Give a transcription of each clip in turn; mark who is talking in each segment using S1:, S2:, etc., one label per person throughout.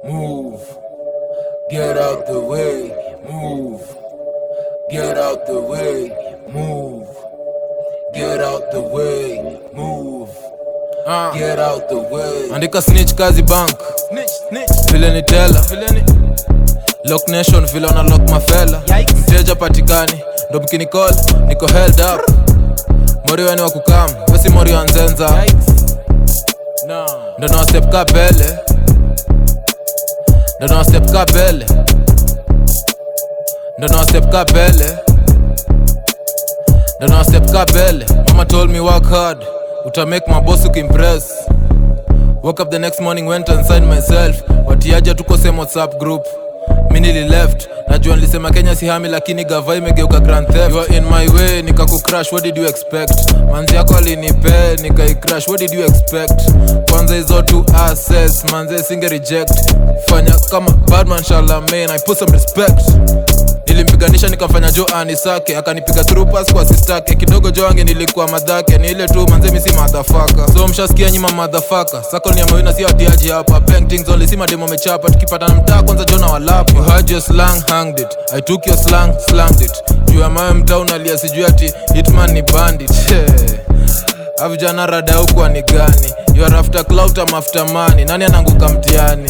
S1: move. Get out the way, move. Get out the way, move. Get out the way, move.
S2: Ah.
S1: Get out the way.
S2: andika snitch kazi bank vile ni tela lock nation vile wana lock mafela mteja patikani ndo mkinicall niko held up mori weni wa kukam wesi mori wa nzenza ndo na step ka pele ndo na step ka pele ndo na step ka pele ndo na step ka pele mama told me work hard uta make maboss ukimpress woke up the next morning went inside myself watiaja tuko same whatsapp group mi nili left najua nilisema kenya sihami lakini gava imegeuka grand theft you are in my way nikakucrash what did you expect manzi yako alinipe nikaicrash what did you expect kwanza hizo tu assets manze singe reject fanya kama badman shalamain i put some respect nilimpiganisha nikamfanya jo anisake akanipiga through pass kwa sistake kidogo jo ange nilikuwa madhake ni ile tu manze misi madhafaka so mshasikia nyima madhafaka sako ni amawina si atiaji hapa paintings only si mademo mechapa tukipatana mtaa kwanza jona walapa you heard your slang hanged it i took your slang slanged it juu ya mawe mtaa unalia sijui ati hitman ni bandit avijana rada huku ni gani you are after clout am after money nani anaanguka mtiani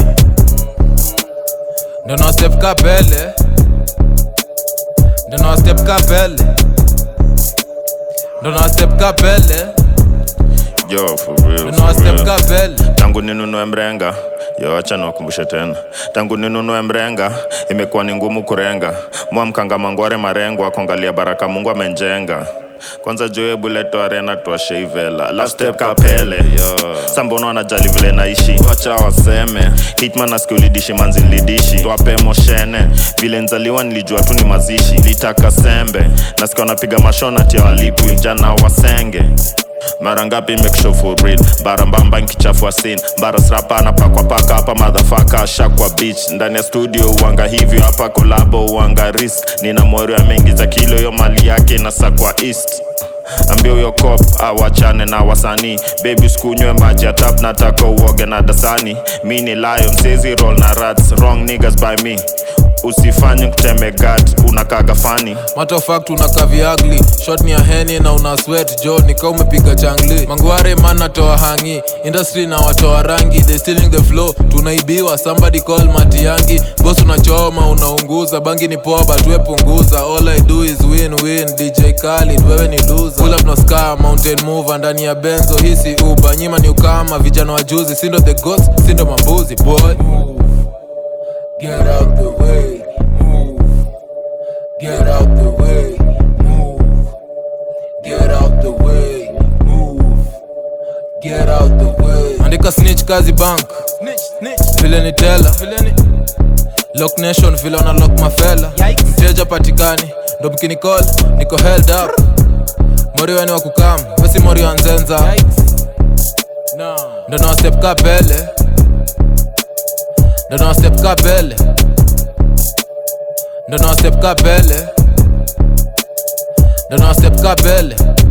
S2: ndo na step ka pele ndo na step ka pele ndo na step ka pele
S3: Yo, for real,
S2: ndo na
S3: for
S2: step
S3: real.
S2: ka pele
S3: tangu ninunue mrenga yo acha niwakumbushe tena tangu ninunue mrenga imekuwa ni ngumu kurenga mwamkanga mangware marengo akongalia baraka mungu amenjenga kwanza joe buleto arena twasheivela last step kapele yo sambono anajali vile naishi wacha waseme hitman askiulidishi manzi nilidishi twape moshene vile nzaliwa nilijua tu ni mazishi litaka sembe nasikia wanapiga mashona tia walipwi jana wasenge mara ngapi make sure for real bara mbamba nkichafua sin bara srapa napakwa paka hapa madhafaka ashakwa beach ndani ya studio uanga hivyo hapa kolabo uanga risk nina mori ameingiza kilo yo mali yake inasakwa east ambia huyo cop awachane na wasanii bebi sikunywe maji ya tap nataka uoge na dasani mi ni lion sezi roll na rats wrong niggas by me usifanye kuteme gat unakaga fani
S2: matter of fact unakaa viagli shot ni ya heni na una sweat jo nika umepiga changli mangware man natoa hangi industry na watoa rangi they stealing the flow tunaibiwa somebody call matiangi boss unachoma unaunguza bangi ni poa but we punguza all i do is win win dj Khaled wewe ni loser pull up no scar mountain mover ndani ya benzo hisi uba nyima ni ukama vijana wa juzi sindo the ghost sindo mambuzi boy
S1: Get out the way, move. Get out the way, move. Get out the way, move. Get out the way.
S2: andika snitch kazi bank vile ni tela lock nation vile wana lock mafela mteja patikani ndo mkinicall niko held up mori weni wa kukam wesi mori wa nzenza ndo na step ka pele ndo na step ka pele ndo na step ka pele ndo na step ka pele